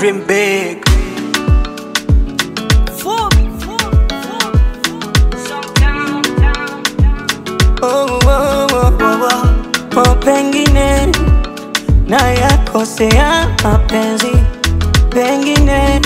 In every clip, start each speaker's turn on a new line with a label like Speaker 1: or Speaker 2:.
Speaker 1: dream big. Oh, oh, oh, oh, oh. Oh, pengine na yakosea mapenzi, pengine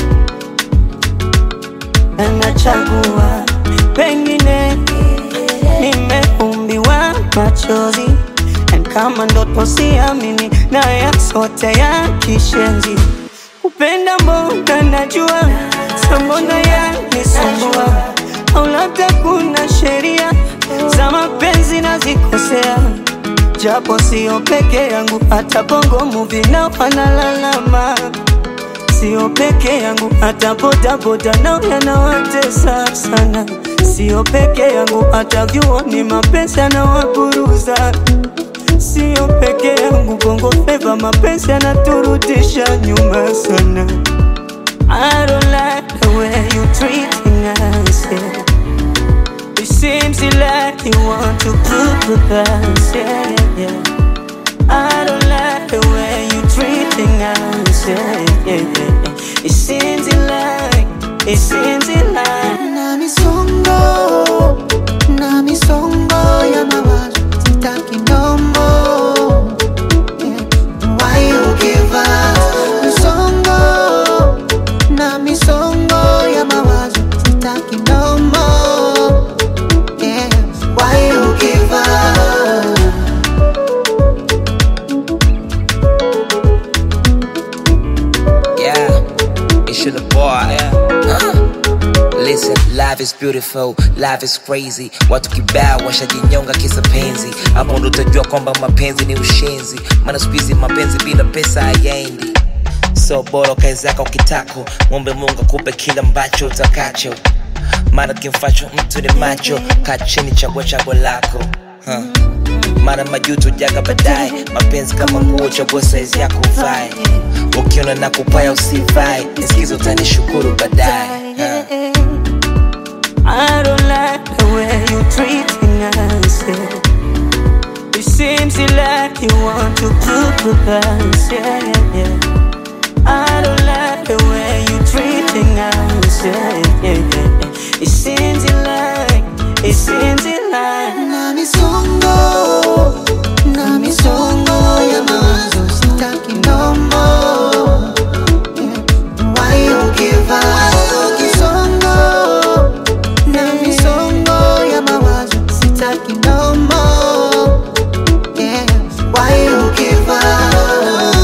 Speaker 1: nachagua, pengine nimeumbiwa machozi, and kama ndoto siamini, na yasote ya kishenzi, kupenda mbona najua, sa mbona yanisumbua, au labda kuna sheria za mapenzi nazikosea japo sio peke yangu, hata bongo movie nao wanalalama. Sio peke yangu, hata bodaboda nao yanawatesa sana. Sio peke yangu, hata vyuoni mapenzi yanawaburuza. Sio peke yangu, bongo flava mapenzi yanaturudisha nyuma sana. I don't like the way you treating us, yeah. It seems like you want to prove with us, yeah, yeah, yeah. I don't like the way you treating us, yeah, yeah, yeah, yeah. It seems like, it seems like
Speaker 2: na misongo na misongo ya mawazo sitaki ndombo Yeah. Why you give up? misongo na misongo ya mawazo sitaki ndombo Yeah. Why you give up?
Speaker 3: Yeah, it's your boy. Uh, Listen, life is beautiful, life is crazy. Watu kibao washajinyonga kisa penzi, hapo ndo utajua kwamba mapenzi ni ushenzi. Maana siku hizi mapenzi bila pesa hayaendi. So bora kae zako kitako, mwombe Mungu akupe kila ambacho utakacho. Maana kimfacho mtu ni macho, kaa chini, chagua chaguo lako huh. Mara majuto jaga baadaye, mapenzi kama nguo, chagua saizi yako uvae. Ukiona na kupaya usivae, nisikizo utanishukuru baadaye huh.
Speaker 1: I don't like the way you treating us, yeah. It seems like you want to prove with us, yeah, yeah, yeah. I don't like the way you treating us, yeah, yeah, yeah, yeah. It seems like, it seems like
Speaker 2: na misongo na misongo ya mawazo sitaki ndombo Yeah. Why you give up? Kisongo na misongo ya mawazo sitaki ndombo Yeah. Why you give up?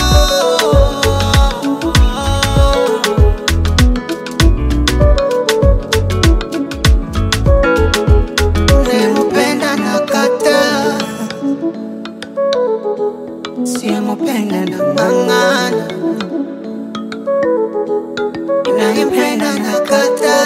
Speaker 2: Unayempenda nakata, siyempenda na mang'ana, ninayempenda nakata